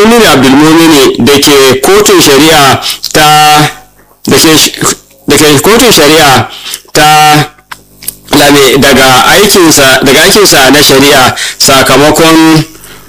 abdulmumin abdulmumini da ke kotun shari'a ta da ke kotun shari'a ta lame daga aikinsa daga aikinsa na shari'a sakamakon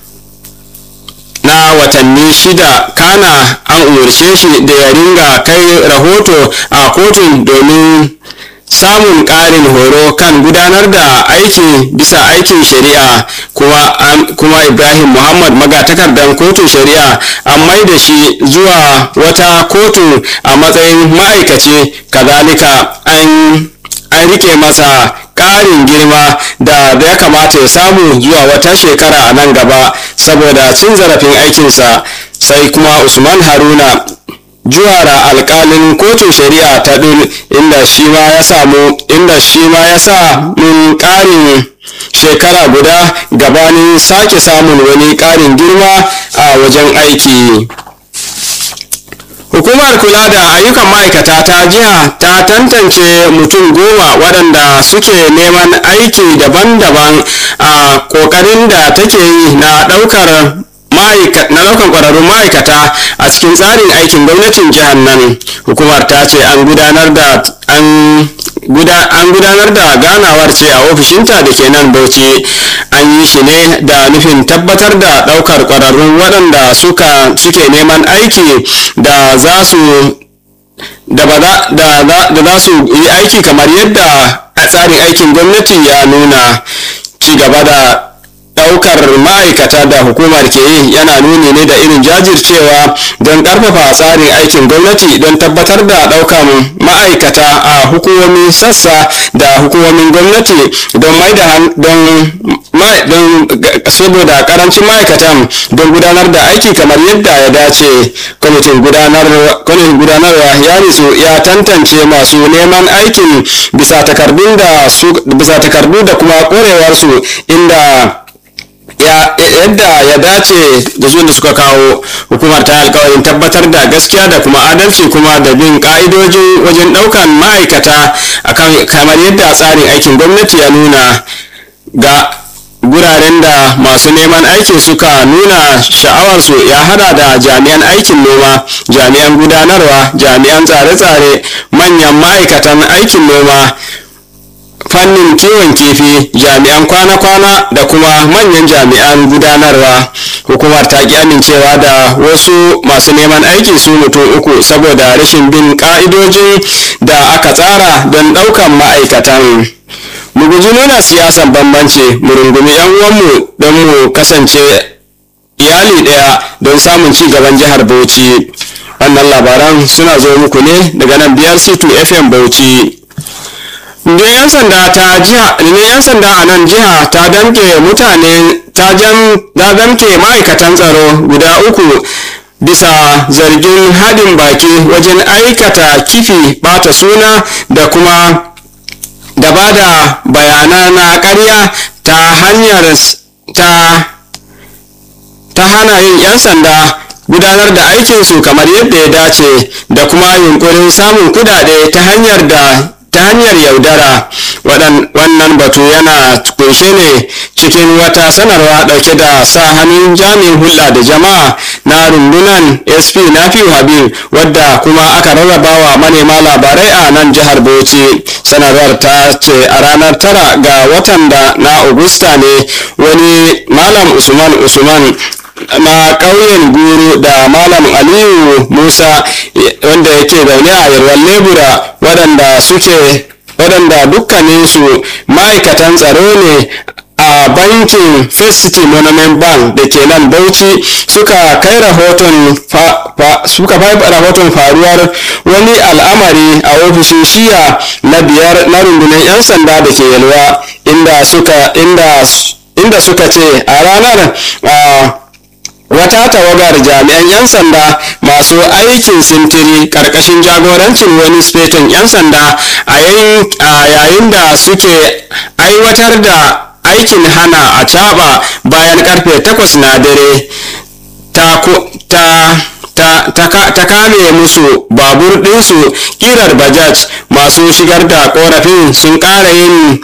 na watanni shida kana an umarce shi da ya ringa kai rahoto a kotun domin samun ƙarin horo kan gudanar da aiki bisa aikin shari'a kuma, kuma ibrahim muhammad magatakardan kotun shari'a an mai da shi zuwa wata kotu a matsayin ma'aikaci kazalika an an rike masa ƙarin girma da ya kamata ya samu zuwa wata shekara a nan gaba saboda cin zarafin aikinsa sai kuma usman haruna juwara alkalin kotun shari'a ta dul inda shi ma ya samu inda shi ma ya sa mun ƙarin shekara guda gabanin sake samun wani ƙarin girma a wajen aiki hukumar kula da ayyukan ma'aikata ta jiha ta tantance mutum goma waɗanda suke neman aiki daban-daban a ƙoƙarin da take yi na ɗaukar na ɗaukan ƙwararrun ma'aikata a cikin tsarin aikin gwamnatin jihar nan hukumar ta ce an gudanar da an gudanar da ganawar ce a ofishinta da ke nan bauchi an yi shi ne da nufin tabbatar da ɗaukar ƙwararrun waɗanda suka suke neman aiki da za su da za su yi aiki kamar yadda tsarin aikin gwamnati ya nuna ci gaba da daukar ma'aikata da hukumar ke yi yana nuni ne da irin jajircewa don karfafa tsarin aikin gwamnati don tabbatar da daukar ma'aikata a hukumomin sassa da hukumomin gwamnati don mai da don saboda karancin ma'aikatan don gudanar da aiki kamar yadda ya dace kwamitin gudanarwa ya nisu ya tantance masu neman aikin bisa takardu da kuma korewarsu inda yadda ya dace da su da suka kawo hukumar ta alkawarin tabbatar da gaskiya da kuma adalci kuma da bin ka'idojin wajen daukan ma'aikata akan kamar yadda tsarin aikin gwamnati ya nuna ga guraren da masu neman aiki suka nuna sha'awarsu ya hada da jami'an aikin noma jami'an gudanarwa jami'an tsare-tsare manyan ma'aikatan aikin noma fannin kiwon kifi jami'an kwana-kwana da kuma manyan jami'an gudanarwa hukumar ta ki amincewa da wasu masu neman aiki su mutum uku saboda rashin bin ka'idojin da aka tsara don ɗaukan ma'aikatan mu guji nuna siyasan bambanci mu rungumi yan uwanmu don mu kasance iyali ɗaya don samun ci gaban jihar bauchi wannan labaran suna zo muku ne daga nan biyar c2 fm bauchi ne yan sanda ta jiha ne yan sanda a nan jiha ta damke mutane ta jam ta damke ma'aikatan tsaro guda uku bisa zargin haɗin baki wajen aikata kifi bata suna da kuma da ba da bayana na ƙarya ta hanyar ta ta hana yin 'yan sanda gudanar da aikinsu kamar yadda ya dace da kuma yunkurin samun kudade ta hanyar da ta hanyar yaudara wannan batu yana kunshe ne cikin wata sanarwa dauke da sa hannun jami'in hulɗa da jama'a na rundunan sp nafiu habib wadda kuma aka rarraba wa manema labarai a nan jihar bauchi sanarwar ta ce a ranar tara ga watan da na augusta ne wani malam usman usman na ƙauyen guru da malam aliyu musa wanda yake zaune a yarwar lebura waɗanda suke waɗanda dukkaninsu ma'aikatan tsaro ne a bankin first city monument bank da ke nan bauchi suka kai rahoton suka rahoton faruwar wani al'amari a ofishin shiya na biyar na rundunar 'yan sanda da ke yalwa inda suka inda inda suka ce a ranar wata tawagar jami'an 'yan sanda masu aikin sintiri karkashin jagorancin wani speton 'yan sanda a yayin da suke aiwatar da aikin hana a caba bayan karfe 8 na dare ta ta kame musu babur ɗinsu kirar bajaj masu shigar da korafin sun ƙara yin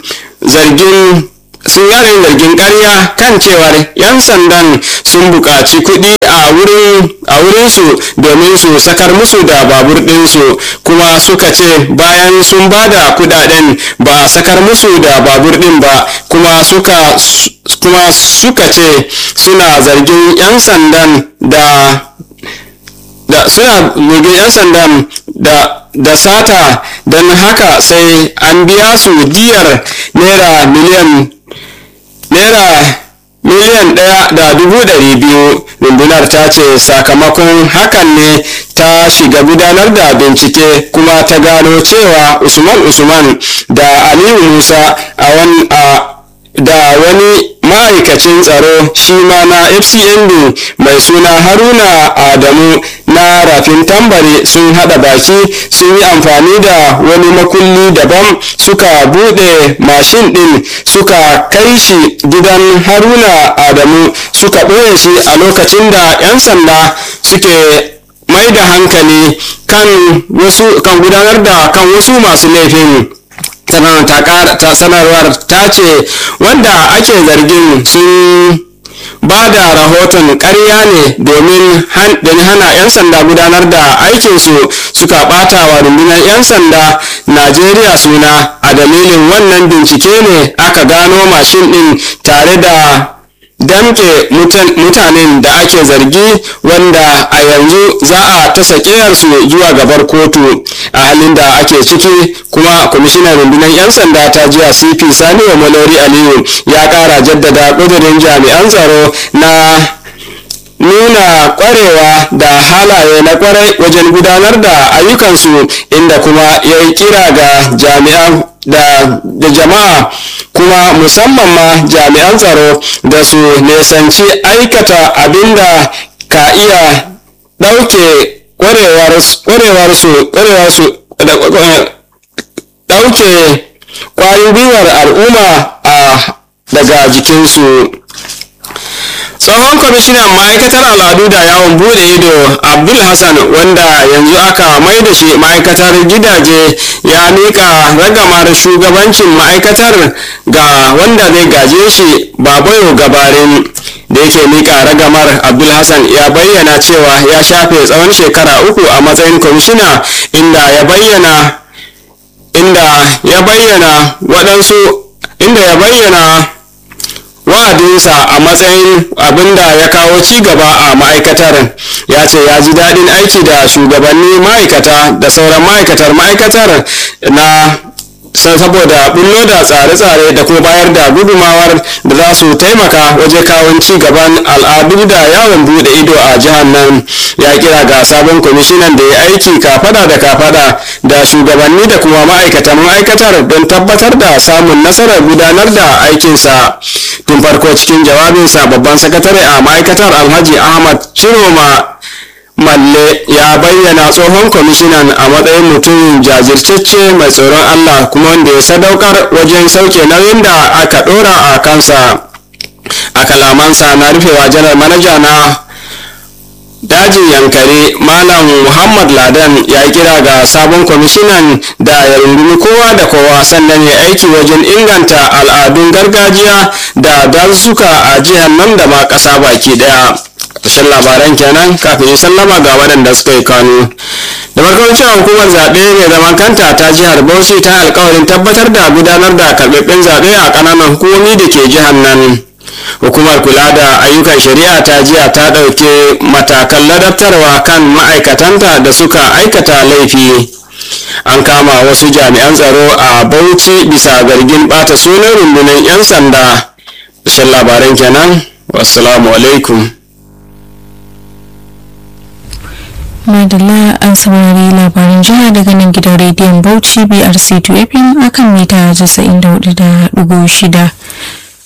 zargin sun yare zargin ƙarya kan cewar 'yan sandan sun buƙaci kuɗi a a wurinsu domin su sakar musu da babur ɗinsu kuma suka ce bayan sun ba da kudaden ba a sakar musu da babur ɗin ba kuma suka kuma suka ce suna zargin 'yan sandan da da suna zargin 'yan sandan da da sata don haka sai an biya su diyar naira miliyan naira miliyan ɗaya da dubu ɗari biyu rundunar ta ce sakamakon hakan ne ta shiga gudanar da bincike kuma ta gano cewa usman usman da aliyu musa a da wani ma'aikacin tsaro shi ma na fcmb mai suna haruna adamu na rafin tambari sun hada baki sun yi amfani da wani makulli daban suka bude mashin din suka kai shi gidan haruna adamu suka ɓoye shi a lokacin da 'yan sanda suke mai da hankali kan wasu kan gudanar da kan wasu masu laifin sanarwar ta ce wanda ake zargin sun ba da rahoton ƙarya ne domin hana 'yan sanda gudanar da aikinsu suka ɓata wa rundunar 'yan sanda najeriya suna a dalilin wannan bincike ne aka gano mashin ɗin tare da damke mutanen da ake zargi wanda a yanzu za a ta su zuwa gabar kotu a halin da ake ciki kuma kwamishinan rundunar 'yan sanda ta jiya cp sani wa malori aliyu ya kara jaddada ƙudurin jami'an tsaro na nuna kwarewa da halaye na kwarai wajen gudanar da ayyukansu inda kuma ya yi kira ga jami'an da, da jama'a kuma musamman ma jami'an tsaro da su nesanci aikata abinda ka iya ɗauke ƙwarewarsu ɗauke ƙwarin gwiwar al'umma a daga jikinsu tsohon kwamishinan ma'aikatar al'adu da yawon bude ido abdul hassan wanda yanzu aka mai da shi ma'aikatar gidaje ya mika ragamar shugabancin ma'aikatar ga wanda zai gaje shi babayo gabarin da yake mika ragamar abdul hassan ya bayyana cewa ya shafe tsawon shekara uku a matsayin kwamishina inda ya bayyana inda ya bayyana waɗansu inda ya bayyana wa'adinsa a matsayin abinda ya kawo ci gaba a ma'aikatar ya ce ya ji daɗin aiki da shugabanni ma'aikata da sauran ma'aikatar ma'aikatar na saboda bullo da tsare-tsare da kuma bayar da gudumawar da za su taimaka waje kawon ci gaban al'adu da yawon bude ido a jihar nan ya kira ga sabon kwamishinan da ya aiki kafada da kafada da shugabanni da kuma ma'aikatan ma'aikatar don tabbatar da samun nasarar gudanar da aikinsa tun farko cikin jawabinsa babban sakatare a ma'aikatar alhaji ahmad ciroma malle ya bayyana tsohon kwamishinan a matsayin mutum jajirtacce mai tsoron allah kuma wanda ya sadaukar wajen sauke nauyin da aka dora a kansa a kalamansa na rufewa janar manaja na dajin yankari malam muhammad ladan ya kira ga sabon kwamishinan da ya rungumi kowa da kowa sannan ya aiki wajen inganta al'adun gargajiya da dazuka a jihar nan da ma ƙasa baki daya ƙarshen labaran kenan kafin sallama ga waɗanda suka yi kano da farkon cewa hukumar zaɓe mai zaman kanta ta jihar bauchi ta alkawarin tabbatar da gudanar da karɓaɓɓen zaɓe a ƙananan hukumomi da ke jihar nan hukumar kula da ayyukan shari'a ta jiya ta ɗauke matakan ladabtarwa kan ma'aikatanta da suka aikata laifi an kama wasu jami'an tsaro a bauchi bisa zargin ɓata sunan rundunar 'yan sanda ƙarshen labaran kenan wassalamu alaikum madalla an saurari labarin jiha daga nan gidan rediyon bauchi brc 2 fm akan mita 94.6